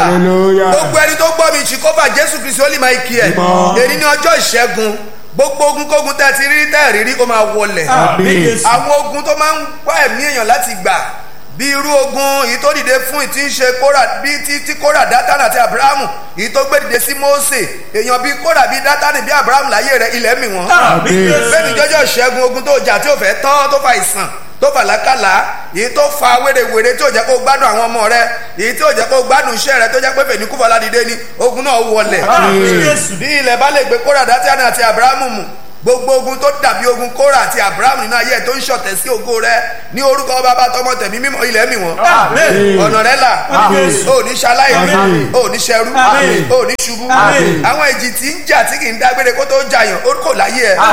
Hallelujah. gbogbo ẹni tó gbọ́ mi jìkọ́fà jésù kristi ó lè máa kí ẹ Mímọ́. èyí ní ọjọ́ ìṣẹ́gun gbogbo ogun kógun tẹ́ ti rí tẹ́ rírí ó máa wọlẹ̀ Àmín. àwọn ogun tó máa ń wá ẹ̀mí èèyàn láti gbà bí irú ogun èyí tó dìde fún ìtí ń ṣe kóra bí tí tí kóra dátánì àti abrahamu èyí tó gbé dìde sí mósè èèyàn bíi kóra bíi dátánì bíi abrahamu láyé rẹ ilẹ̀ mì wọ́n Àmín. bẹ́ẹ̀ni jọjọ́ ṣẹ́gun ogun tó jà tí ò fẹ́ tán tó fa ìsàn tó fà lákàlà èyí tó fa wérewère tí ò jẹ́ kó gbádùn àwọn ọmọ rẹ èyí tí ò jẹ́ kó gbádùn iṣẹ́ rẹ tó jẹ́ pé fèní kúfọ̀lá dìde ni ogun náà wọlẹ̀ bí ilẹ̀ bá lè gbé kóra dátánì àti abrahamu mù gbogbo ogun tó dàbí ogun kóra àti abrahamu nínú ayé ẹ̀ tó ń ṣọ̀tẹ̀ sí ògo rẹ ní orúkọ bàbá tọmọ tẹ̀mí mímọ́ ilẹ̀ mi wọ́n Àmín. ọ̀nà rẹ là Àmín. ò ní ṣaláì Àmín. ò ní ṣẹrú Àmín. ò ní ṣubú Àmín. àwọn ìjì tí ń jà tí kì í dágbére kó tó jàyàn ó kò láyé ẹ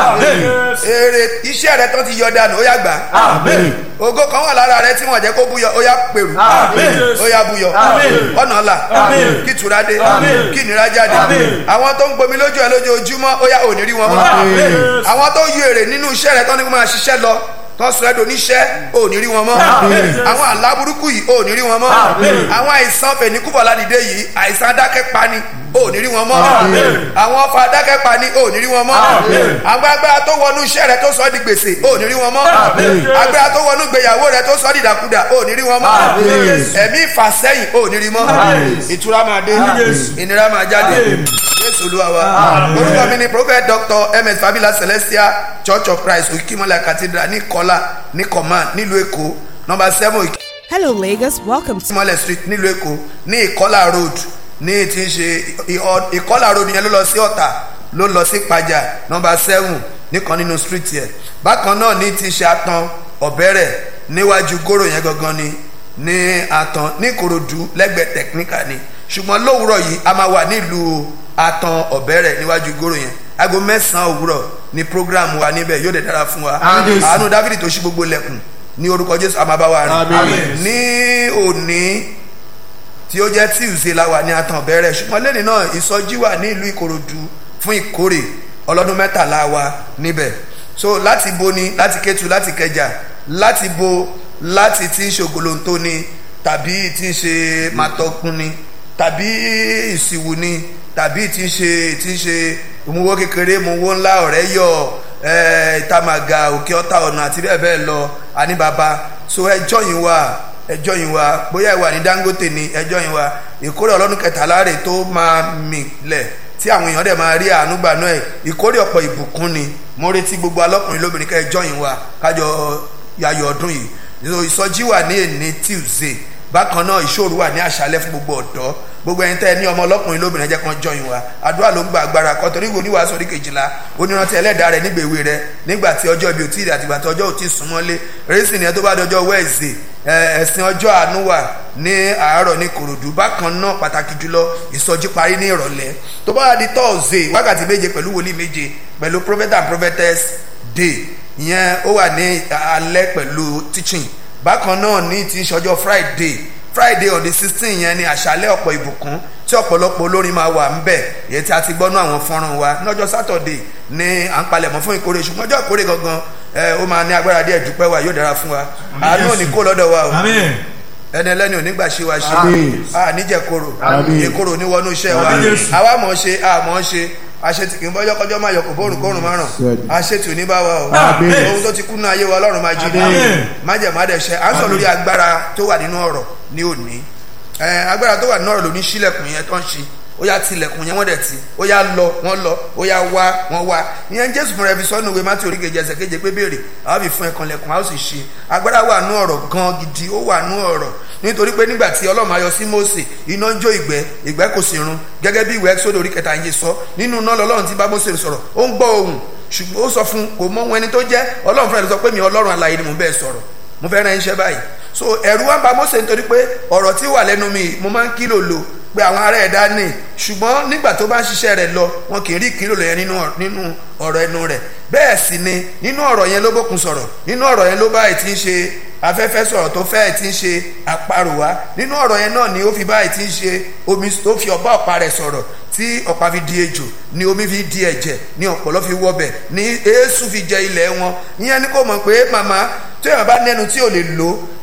èrè iṣẹ́ rẹ tó ti yọ dànù ó yá gbà Àmín. ògo kan wà lára rẹ tí wọn jẹ́ kó búyọ ó yá pèrú Àmín. ó yá búyọ Àmín. ọ̀nà là Àmín. kí ìtura dé Àmín. kí ìnira jáde Àmín. àwọn tó ń gbomi lójú ẹ lójoojúmọ́ ó yá ò ní rí wọn mọ́ Àmín. àwọn tó yọ èrè nínú iṣẹ́ rẹ tó ní kó máa ṣiṣẹ́ lọ tó sọ ẹ́ doníṣẹ́ ò ní rí wọn mọ́ Àmín. àwọn àlá burúkú yìí ò ní rí wọn mọ́ Àmín. àwọn àìsàn fẹ̀níkúfọ̀ ládìde yìí àìsàn adákẹ́ pani ò ní rí wọn mọ́ Àmín. àwọn ọfà adákẹ́ pani ò ní rí wọn mọ́ Àmín. àwọn agbára tó wọnú iṣẹ́ rẹ tó sọ ọ́ di gbèsè ò ní rí wọn mọ́ Àmín. agbára tó wọnú ìgbéyàwó rẹ tó sọ ọ́ di dàkudà ò ní rí wọn mọ́ Àmín. ẹ̀mí ìfàsẹ́yìn ò ní rí mọ́ Àmín. ìtura máa dé Àmín. ìnira máa jáde Àmín. jésù olúwa wa Àmín. orúkọ mi ni prophet doctor ms fabila celestial church of christ òkìkímọ́lẹ̀ cathedral ní kọ́lá ní command nílùú èkó number seven Hello, Lagos. Welcome to òkìkímọ́lẹ̀ street nílùú èkó ní ìkọ́lá road ní ti ń ṣe ìhọ- ìkọ́lá road yẹn ló lọ sí ọ̀tà ló lọ sí ìpàjà number seven nìkan nínú street yẹn bákan náà ní ti ṣe atan ọ̀bẹ̀rẹ̀ níwájú góró yẹn gangan ni ní atan ní ìkòròdú lẹ́gbẹ̀ẹ́ technical ni ṣùgbọ́n lówùúrọ̀ yìí a máa wà nílùú atan ọ̀bẹ̀rẹ̀ níwájú góró yẹn aago mẹ́sàn-án òwúrọ̀ ni program wa níbẹ̀ yóò dẹ̀ dára fún wa Àmín. àánú dávidi tó ṣí gbogbo lẹ̀kùn ní orúkọ jésù àmàbáwá rẹ̀ Àmín. ní òní tí ó jẹ́ tuesday la wà ní atan bẹ̀rẹ̀ ṣùgbọ́n lẹ́ni náà ìsọjí wà ní ìlú ìkòròdú fún ìkórè ọlọ́dún mẹ́tàlá wa níbẹ̀ so láti bo ni láti kétu láti kẹjà láti bo láti tí ń ṣe ògolonto ni tàbí tí ń ṣe matọkun ni tàbí ìsìwù ni tàbí tí ń ṣe tí ń ṣe ìmúwó kékeré ìmúwó ńlá ọ̀rẹ́ yọ ẹ̀ ìtàmàgà òkè ọ̀tà ọ̀nà àti bẹ́ẹ̀ bẹ́ẹ̀ lọ àní bàbá so ẹjọ́ yìí wà ẹjọ́ yìí wa bóyá ìwà ní dangote ní ẹjọ́ yìí wa ìkórè ọlọ́dún kẹtàlá rẹ̀ tó máa mì lẹ̀ tí àwọn èèyàn dẹ̀ máa rí àánú gbà náà ẹ̀ ìkórè ọ̀pọ̀ ìbùkún ni mo retí gbogbo alọ́kùnrin lóbìnrin ká ẹjọ́ yìí wa kájọ yayọ̀ ọdún yìí So, ìsọjí wà ní èní tuesday bákan náà ìṣòro wà ní àṣálẹ́ fún gbogbo ọ̀dọ́ gbogbo ẹni tẹ́ ẹ ní ọmọ ọlọ́kùnrin lóbìnrin ẹjẹ́ kan jọyìn wa àdúrà ló ń gba agbára kan torí wo níwàásù orí kejìlá onírántí ẹlẹ́dàá rẹ nígbà èwe rẹ nígbà tí ọjọ́ ibi ò tí ì àtìgbà tí ọjọ́ ò tí ì súnmọ́lé rẹ́sì ni ẹ tó bá dọjọ́ wẹ́ẹ̀sì ẹ̀sìn ọjọ́ àánú wà ní àárọ̀ ní kòròdú bákan náà pàtàkì jùlọ ìsọjí parí ní ìrọ̀lẹ́ tó bá di tọ́ọ̀sì wákàtí méje pẹ̀lú wòlíì méje pẹ̀lú prophet and prophetess day ìyẹn ó wà ní alẹ́ pẹ̀lú teaching bákan náà ní ti ṣọjọ́ friday friday on the sixteen yẹn ni àṣálẹ́ ọ̀pọ̀ ìbùkún tí ọ̀pọ̀lọpọ̀ olórin máa wà ńbẹ̀ èyí tí a ti gbọ́nú àwọn fọ́nrán wa lọ́jọ́ saturday ní à ń palẹ̀mọ́ fún ìkórè ṣùgbọ́n ọjọ́ ìkórè gangan ẹ ó máa ní agbára díẹ̀ dúpẹ́ wa yóò dára fún wa àánú ò ní kó lọ́dọ̀ wa o Àmín. ẹni ẹlẹ́ni ò ní gbà ṣe wa ṣe Àmín. a níjẹ̀ koro Àmín. èkoro ní wọnú iṣẹ́ wa Àmín Jésù. àwa mọ̀ ọ́ ṣe a mọ̀ ọ́ ṣe àṣetì kì í bọ́jọ́ kọjọ́ máa yọ kò bórùn kórùn márùn Sẹ́ẹ̀dì. àṣetì ò ní bá wa o Àmín. ohun tó ti kú nínú ayé wa ọlọ́run máa jí ní Àmín. májẹ̀mádẹ̀ṣẹ́ à ń sọ lórí agbára tó wà nínú ọ̀rọ̀ ní òní ẹ agbára tó wà nínú ọ̀rọ̀ ló ní sílẹ̀kùn yẹn tó ń ṣe ó yá tilẹ̀kùn yẹn wọ́n dẹ̀ ti ó yá lọ wọ́n lọ ó yá wá wọ́n wá ìyẹn jésù fúnra ẹbí sọ́nù ìwé mátí oríkejì ẹsẹ̀ keje pé béèrè àwọn fi fún ẹ̀kan lẹ̀kùn a ó sì ṣe agbára wà nínú ọ̀rọ̀ gan gidi ó wà nínú ọ̀rọ̀ nítorí pé nígbà tí ọlọ́run ayọ sí mósè iná ń jó ìgbẹ́ ìgbẹ́ kò sì run gẹ́gẹ́ bí ìwé ẹ́sọ́dọ̀ orí kẹta yìí sọ nínú náà lọ́lọ́run ti bá mósè sọ̀rọ̀ ó ń gbọ́ ohùn ṣùgbọ́n ó sọ fún kò mọ ohun ẹni tó jẹ́ ọlọ́run fúnra ẹ̀ sọ pé mi ọlọ́run alààyè ni mò ń bẹ́ẹ̀ sọ̀rọ̀ mo fẹ́ rán iṣẹ́ báyìí so ẹ̀rù wa ń ba Mósè nítorí pé ọ̀rọ̀ tí wà lẹ́nu mi mo máa ń kílò lò pé àwọn ará ẹ̀dá nì ṣùgbọ́n nígbà tó bá ń ṣiṣẹ́ rẹ̀ lọ wọn kì í rí kílò lọ yẹn nínú ọ̀rọ̀- nínú ọ̀rọ̀ ẹnu rẹ̀ bẹ́ẹ̀ sì ni nínú ọ̀rọ̀ yẹn ló bókun sọ̀rọ̀ nínú ọ̀rọ̀ yẹn ló bá ẹ̀ tí ń ṣe afẹ́fẹ́ sọ̀rọ̀ tó fẹ́ ẹ̀ tí ń ṣe àparò wá nínú ọ̀rọ̀ yẹn náà ni ó fi bá ẹ̀ tí ń ṣe omi tó fi ọ̀pá ọ̀pá rẹ̀ sọ̀rọ̀ tí ọ̀pá fi di ejò ni omi fi di ẹ̀jẹ̀ ni ọ̀pọ̀lọ́ fi wọbẹ̀ ni eésú fi jẹ ilẹ̀ wọn ìyẹn ni kò mọ̀ pé màmá tí èèyàn bá nẹnu tí ò lè lò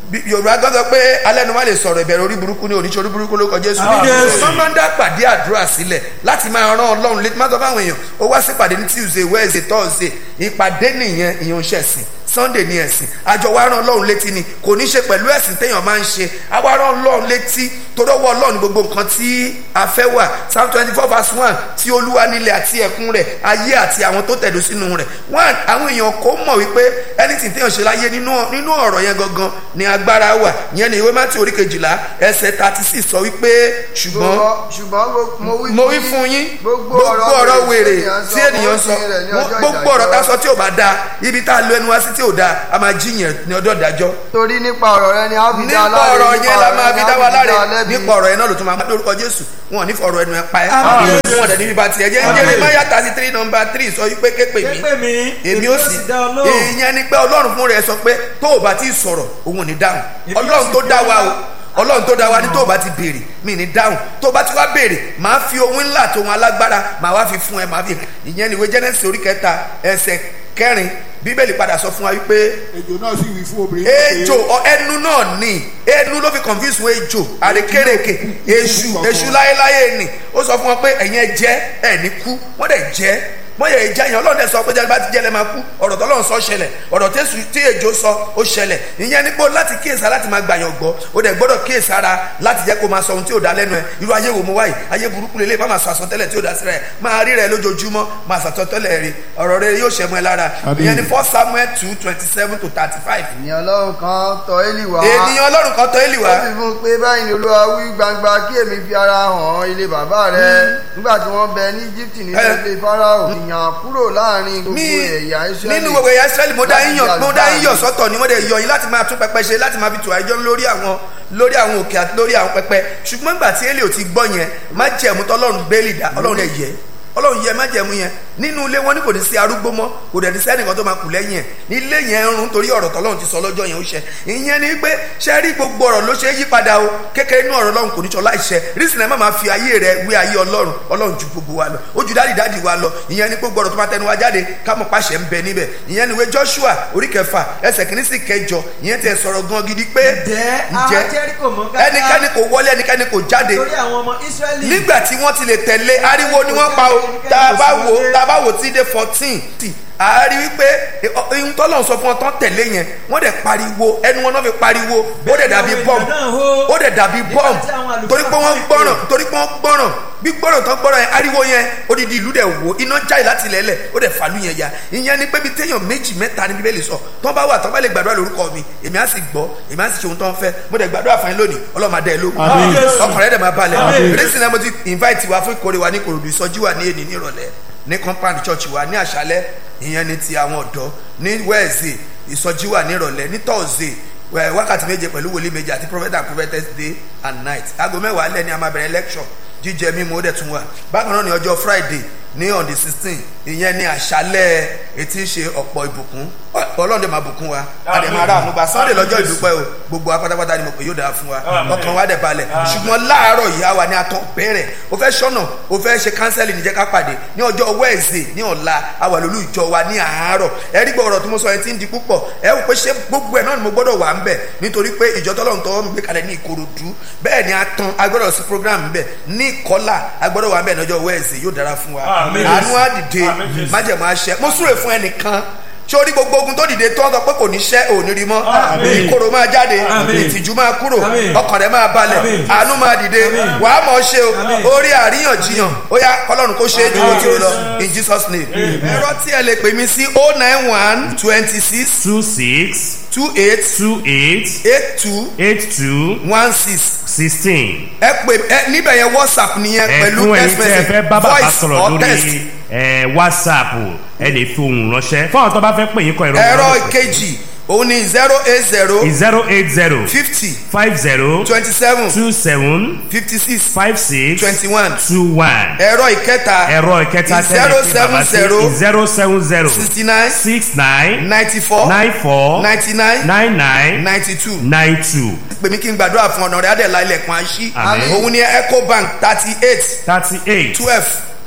Bí- yorùbá gan sọ pé alẹ́nu má lè sọ̀rọ̀ ìbẹ̀rẹ̀ orí burúkú ní oníṣẹ́ orí burúkú ló kọjá èso wọ́n máa ń dá pàdé àdúrà sílẹ̀ láti máa rán ọlọ́run létí má sọ fáwọn èèyàn ó wá sí pàdé ní tuesday wednesday thursday ìpàdé nìyẹn ìyẹn ń ṣẹ̀sìn sunday ní ẹ̀sìn àjọ wa rán ọlọ́run létí ni kò ní ṣe pẹ̀lú ẹ̀sìn téèyàn máa ń ṣe àwa rán ọlọ́run létí torí ọwọ́ ọlọ́run ní gbogbo nǹkan tí a fẹ́ wà psalm twenty four verse one tí olúwa nílẹ̀ àti ẹ̀kún rẹ̀ ayé àti àwọn tó tẹ̀dó sínú rẹ̀ one àwọn èèyàn kò mọ̀ wípé anything téèyàn ṣe láyé nínú nínú ọ̀rọ̀ yẹn gangan ni agbára wà ìyẹn ni ìwé mátí orí kejìlá ẹsẹ̀ thirty six sọ wípé ṣùgbọ́n ṣùgbọ́n mo wí mo wí fún yín gbogbo gbogbo ọ̀rọ̀ wèrè tí tí ènìyàn sọ gbogbo ọ̀rọ̀ tá a sọ tí ò bá dáa ibi tá a lo ẹnu wá sí tí ò dáa a máa jíyàn ní ọjọ́ ìdájọ́ torí nípa ọ̀rọ̀ rẹ ni a fi dá nípa láre ọ̀rọ̀ yẹn la máa fi dá wa láre lẹ́bi. nípa ọ̀rọ̀ yẹn náà ló tún máa máa lórúkọ jésù wọn ò ní fọ̀rọ̀ ẹnu ẹ pa ẹ́ wọn dẹ̀ níbi bá tiẹ̀ jẹ́ jẹ́rẹ́ máyà thirty three number three sọ wípé képe mi Képe mi, èmi ó sì dá ọ lóhùn. ìyẹn ni pé ọlọ́run fún rẹ̀ sọ pé tó o bá ti sọ̀rọ̀ òun ò ní dáhùn Èmi ó ọlọ́run sì tó fi dá ọ wa o lóhùn. ọlọ́run tó dá wa ní tó o bá ti béèrè mi ní dáhùn tó o bá ti wá béèrè màá fi ohun ńlá àti ohun alágbára màá wá fi fún ẹ màá fi ìyẹn ni ìwé Genesis orí kẹta ẹsẹ̀ kẹrin bíbélì padà sọ fún wa wípé ejò náà sì wí fún obìnrin náà pé, ejò ọ ẹnu náà ni ẹnu ló fi confuse wọn ejò àrékèrèké èṣù èṣù láéláé ni ó sọ fún wọn pé ẹ̀yin ẹ jẹ ẹ̀ ní kú wọ́n dẹ̀ jẹ́ wọ́n yẹ ìjà yẹn ọlọ́run ẹ̀ sọ pé jẹ́ bá ti jẹ́ lẹ́ máa kú ọ̀rọ̀ tọ́lọ́run sọ ṣẹlẹ̀ ọ̀rọ̀ tẹ́sù tí ejò sọ ó ṣẹlẹ̀ ìyẹn ní pé láti kíyèsára láti máa gbàyàn gbọ́ ó dẹ̀ gbọ́dọ̀ kíyèsára láti jẹ́ kó máa sọ ohun tí ò dá lẹ́nu ẹ̀ irú ayé wo mo wáyé ayé burúkú lélẹ̀ má máa sọ àsọtẹ́lẹ̀ tí ò dá sí rẹ̀ máa rí rẹ̀ lójoojúmọ́ máa sàtọ́tẹ́lẹ̀ rí ọ̀rọ̀ rẹ̀ yóò ṣẹ̀mọ́ ẹ lára Àmín. ìyẹn ní first samuel two twenty seven to thirty five ènìyàn ọlọ́run kan tọ̀ élì wá ènìyàn ọlọ́run kan tọ́ èlì ó wá sì fún un pé báyìí ni olúwa wí gbangba kí èmi fi ara hàn ilé bàbá rẹ nígbà tí wọ́n bẹ ní Íjíbítì nínú Eh. ilé Fáráò ìyàn kúrò láàrin gbogbo mi ẹ̀yà Ísírẹ́lì nínú gbogbo ẹ̀yà Ísírẹ́lì mo dá láti yín yàn di mo dá yín yàn àlùfáà sọ́tọ̀ ni mo dẹ̀ yọ yín láti máa tún pẹpẹ ṣe láti máa fi tù àjọ lórí àwọn lórí àwọn òkè àti lórí àwọn pẹpẹ ṣùgbọ́n nígbà tí Élì ò ti gbọ́ yẹn má jẹ̀mú tọ́lọ́run bẹ́ẹ̀lì dá ọlọ́run ẹ̀ yẹ ọlọ́run yẹ má jẹ̀mú yẹn nínú ilé wọn ní kò ní sí arúgbó mọ́ kò dẹ̀ ní sẹ́ni kan tó máa kù lẹ́yìn ẹ̀ ilé yẹn ń run torí ọ̀rọ̀ tọ́lọ́run ti sọ lọ́jọ́ yẹn ó ṣẹ ìyẹn ni pé ṣe rí gbogbo ọ̀rọ̀ ló ṣe é yí padà o kékeré inú ọ̀rọ̀ ọlọ́run kò ní sọ láìṣẹ rísìn ẹ̀ má máa fi ayé rẹ wé ayé ọlọ́run ọlọ́run ju gbogbo wa lọ ó ju dáàdì dáàdì wa lọ ìyẹn ni gbogbo ọ̀rọ̀ tó máa tẹnu wa jáde ká mọ̀ pàṣẹ ń bẹ níbẹ̀ ìyẹn ni ìwé Joshua orí kẹfà ẹsẹ̀ kìíní sí kẹjọ ìyẹn ti sọ̀rọ̀ gan gidi pé Ǹjẹ́ ará Jẹ́ríkò mọ́ káká? ẹnikẹ́ni kò wọlé ẹnikẹ́ni kò jáde torí àwọn ọmọ Ísírẹ́lì. nígbà tí wọ́n ti lè tẹ̀lé ariwo ni wọ́n pa o tá a bá wò tá a bá wò tí dé fourteen a rí wípé ohun tọ́lọ̀ sọ fún ọ tán tẹ̀lé yẹn wọ́n dẹ̀ pariwo ẹnu wọn náà fi pariwo ó dẹ̀ dàbí bọ́m ó dẹ̀ dàbí bọ́m torí pé wọ́n gbọ́ràn torí pé wọ́n gbọ́ràn bí gbọ́ràn tán gbọ́ràn yẹn ariwo yẹn odidi ìlú dẹ̀ wò iná jáde láti lẹ́lẹ̀ ó dẹ̀ fàlú yẹn ya ìyẹn ni pé bí téèyàn méjì mẹ́ta ní bíbélì sọ tán bá wà tán bá lè gbàdúrà lórúkọ mi èmi á sì gbọ́ èmi á sì ṣe ohun tán fẹ́ mo dẹ̀ gbàdúrà fún yín lónìí ọlọ́run máa dẹ́ ẹ lóhùn Àmín. ọkàn rẹ̀ dẹ̀ máa balẹ̀ Àmín. rẹ́sìn náà mo ti invite wa fún ìkórè wa ní Ìkòròdú ìsọjí wa ní èní ní ìrọ̀lẹ́ ní compound church wa ní àṣálẹ́ ìyẹn ní ti àwọn ọ̀dọ́ ní Wednesday ìsọjí wa ní ìrọ̀lẹ́ ní Thursday wẹ- wákàtí méje pẹ̀lú wòlíì méje àti prophet and prophetess day and night aago mẹ́wàá alẹ́ ni a máa bẹ̀rẹ̀ lecture jíjẹ mímu ó dẹ̀ tún wà bákan náà ní ọjọ́ Friday ní on the sixteen ìyẹn ní àṣálẹ́ etí ṣe ọ̀pọ̀ ìbùkún ọlọ́run dẹ̀ máa bùkún wa a dẹ̀ máa rà àánú gba Sunday lọ́jọ́ ìdúpẹ́ o gbogbo wa pátápátá ni mo pè yóò dáa fún wa ọkàn wa dẹ̀ balẹ̀ ṣùgbọ́n láàárọ̀ ìyá wa ni a tán bẹ̀rẹ̀ o fẹ́ sọ́nà o fẹ́ ṣe kánsẹ́lì níjẹ́ ká pàdé ní ọjọ́ Wednesday ní ọ̀la a wà lólú ìjọ wa ní àárọ̀ ẹ rí gbọ́ ọ̀rọ̀ tí mo sọ yẹn ti ń di púpọ̀ ẹ wò pé ṣé gbogbo ẹ̀ náà ni mo gbọ́dọ̀ wà ń bẹ̀ nítorí pé ìjọ tọ́lọ́run tọ́wọ́ mi gbé kalẹ̀ ní Ìkòròdú bẹ́ẹ̀ ni a tán a gbọ́dọ̀ sí program ń bẹ̀ ní Ìkọ́là a gbọ́dọ̀ wà ń bẹ̀ lọ́jọ́ Wednesday yóò dára fún wa Àmín. àánú á dìde Àmín Jésù. májẹ̀mú aṣẹ mo súre fún ẹnìkan sórí gbogbo ogun tó dìde tó ń sọ pé kò ní ṣẹ́ òní rí mọ́ Àmín. ìkorò máa jáde Àmín. ìtìjú máa kúrò Àmín. ọkàn rẹ̀ máa balẹ̀ Àmín. àánú máa dìde Àmín. wàá mọ̀ ọ́ ṣe o Àmín. orí àríyànjiyàn ó yá kọlọ́run kó ṣe é ju ojú lọ in Jesus name ẹ̀rọ tí ẹ lè pè mí sí o nine one twenty six two six two eight two eight eight two eight two one six sixteen. ẹ pè ẹ níbẹ̀ yẹn WhatsApp nìyẹn pẹ̀lú ẹ̀fún ẹ̀yin text tí ẹ message fẹ́ bá bàbá voice sọ̀rọ̀ or text. lórí ẹ̀, whatsapp ẹ lè fi ohùn ránṣẹ́ fún àwọn tó bá fẹ́ pè yín kọ ẹ̀rọ ẹ̀rọ ìkejì òun ni zero eight zero zero eight zero fifty five zero twenty seven two seven fifty six five six twenty one two one. ẹ̀rọ ìkẹta ẹ̀rọ ìkẹta tẹ́lẹ̀ fi bàbá sí zero seven zero sixty nine six nine ninety four nine four ninety nine nine nine ninety two nine two pè mí kí n gbàdúrà fún ọ̀nà rẹ̀ adẹ̀lá ilẹ̀kùn àṣí Àmín. òun ni ecobank thirty eight thirty eight twelve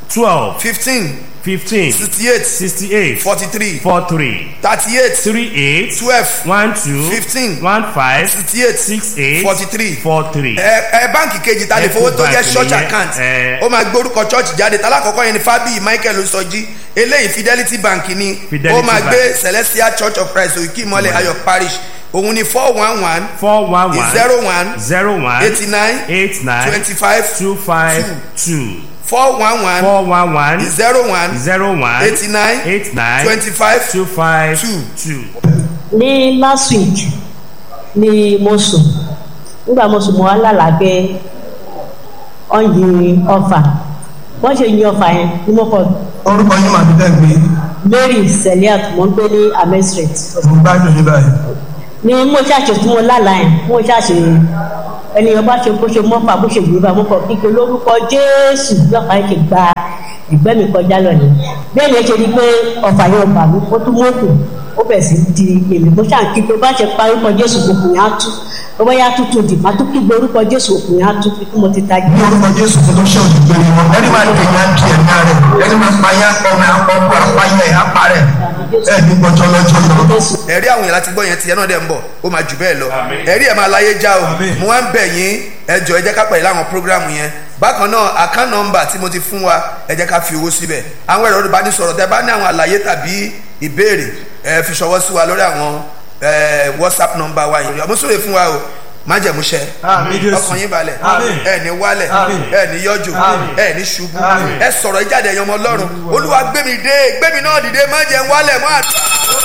twelve fifteen fifteen sixty eight sixty eight forty three four three thirty eight three eight twelve one two Fifteen. one five sixty eight six eight forty three four three. ẹ ẹ báǹkì kejì ta lè fowó tó jẹ́ Ecobank church nìyẹn, account ẹ. ó máa gbé orúkọ church jáde talákọ̀ọ́kọ́ yẹn ni fabi michael osọjí eléyìí fidelity bank ni Fidelity ó máa Bank. gbé celestial church of christ òkè ìmọ̀lẹ̀ ayọ̀ parish òun ni four one one four one one zero one zero one eighty nine eight nine twenty five two five two four one one four one one zero one zero one eighty nine eight nine twenty five two five two. two. ní last week ni mo sùn nígbà mo sùn mo wá lálàá pé wọ́n yin ọfà wọ́n ṣe yin ọfà yẹn ni mo kọ orúkọ yín màá fi bẹ́ẹ̀ gbé mary seliat mo ń gbé ní amen street mo gbádùn yín báyìí. ni mo ṣàṣe tí mo lálàá yẹn mo ṣàṣe ènìyàn bá ṣe bó ṣe mọ́fà bó ṣe gbé bá mo kọ kíkẹ lórúkọ jésù lọ́fà yẹn ti gba ìgbẹ́ mi kọjá lọ ni bẹ́ẹ̀ ni ẹ ṣe rí i pé ọfà yẹn bà mí ó tún mọ́kù ó bẹ̀ sí di èmi bó ṣàn kí pé bá ṣe parí orúkọ jésù òkùnrin á tú bó bá yá tútù dì má tó kígbe orúkọ jésù òkùnrin á tú kí mo ti tají. ní orúkọ jésù kó tó ṣe òdìgbò ni wọn ẹni máa tẹ̀yìn á di ẹ̀mí rẹ̀ ẹni máa pa yá ọmọ ọkọ apáyé ẹ̀ apá rẹ̀ ẹ̀ ní gbọ́jọ́ lọ́jọ́ lọ. jésù ẹ̀rí àwọn èèyàn láti gbọ́ yẹn tiẹ̀ náà dẹ̀ ń bọ̀ ó máa jù bẹ́ẹ̀ lọ ẹ̀rí ẹ̀ máa láyé já o mo wá ń bẹ̀ yín ẹ jọ ẹ jẹ́ ká pẹ̀lú àwọn prógrámù yẹn bákan náà account number tí mo ti fún wa ẹ jẹ́ ká fi owó síbẹ̀ àwọn ẹ̀rọ ìbánisọ̀rọ̀ tẹ bá ní àwọn àlàyé tàbí ìbéèrè ẹ fi ṣọwọ́ sí wa lórí àwọn ẹ, whatsapp number wa yìí mo súre fún wa o májẹ̀múṣẹ ọkàn yín balẹ̀ ẹ ní wálẹ̀ ẹ ní yọjú ẹ ní ṣubú ẹ sọ̀rọ̀ ìjáde ẹ̀yàn ọmọ ọlọ́run olúwa gbẹ̀mí dé gbẹ̀mí náà dìde má jẹ́ ń wálẹ̀ mọ́ àdúrà.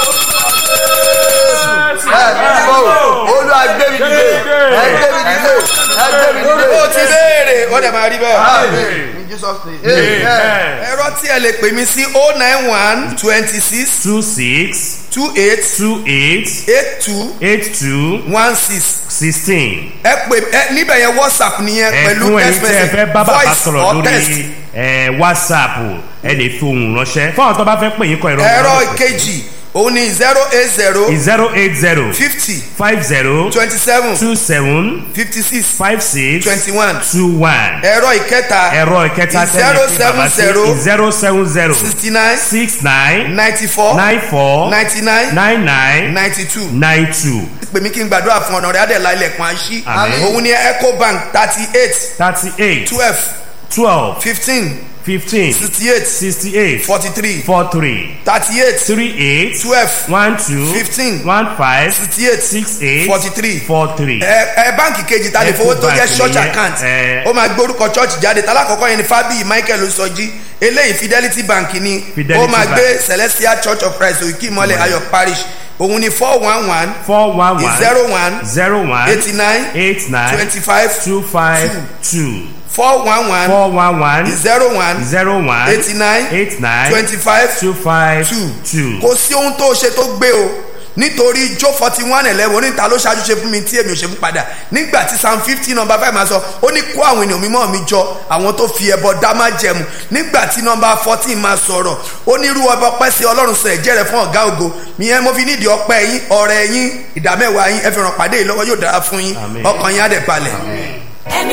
ẹ bíbó olúwa gbé mi dìde ẹ gbé mi dìde ẹ gbé mi dìde. ó ti béèrè ó dẹ̀ máa rí bẹ́ẹ̀. Amen. in jesus name. amen. ẹ̀rọ tí ẹ lè pè mí sí o nine one twenty six two six two eight two eight eight two eight two one six sixteen. ẹ pè ẹ níbẹ̀ yẹn whatsapp nìyẹn pẹ̀lú ẹ̀fún ẹ̀yin text tí ẹ fẹ́ message bá bàbá voice sọ̀rọ̀ or text. lórí ẹ̀, whatsapp ẹ lè fi ohùn ránṣẹ́ fún àwọn tó bá fẹ́ pè yín kọ ìrọ̀ ẹ̀rọ ìkejì òun ni zero eight zero zero eight zero fifty five zero twenty seven two seven fifty six five six twenty one two one ẹ̀rọ ìkẹta ẹ̀rọ ìkẹta zero tẹ́lẹ̀ fi bàbá sí seven zero zero seven zero sixty nine six nine ninety four nine four ninety nine nine nine ninety two nine two pè mí kí n gbàdúrà fún ọ̀nà rẹ̀ adẹ̀lá ilẹ̀kùn àṣì Àmín. òun ni ecobank thirty eight thirty eight twelve twelve fifteen fifteen sixty eight sixty eight forty three four three thirty eight three eight twelve one two Fifteen. one five sixty eight six eight forty three four three. ẹ ẹ báǹkì kejì ta lè fowó tó jẹ́ Ecobank church nìyẹn, account ẹ. ó máa gbé orúkọ church jáde talákọ̀ọ́kọ́ yẹn ni fabi michael osọjí eléyìí fidelity bank ni Fidelity ó máa Bank. gbé celestial church of christ òkè ìmọ̀lẹ̀ ayọ̀ parish òun ni four one one four one one zero one zero one eighty nine eight nine twenty five two five two four one one four one one zero one zero one eighty nine eight nine twenty five two five two two. kò sí ohun tó ṣe tó gbé o nítorí jó forty one eleven oníta ló ṣáájú ṣe fún mi tí èmi ò ṣe fún padà nígbà tí psalm fifty number five máa sọ ó ní kó àwọn ènìyàn mímọ́ mi jọ àwọn tó fi ẹbọ dá má jẹmu nígbà tí number fourteen máa sọ̀rọ̀ ó ní irú ọba ọpẹ́ sí ọlọ́run sọ ẹ̀jẹ̀ rẹ̀ fún ọ̀gá ògo ìyẹn mo fi nídìí ọpẹ́ yín ọ̀rẹ́ yín ìdámẹ́wàá yín ẹ fi ràn pàdé yìí lọ́wọ́ yóò dára fún yín Àmín. ọkàn yín á dẹ̀ balẹ̀. ẹ̀mí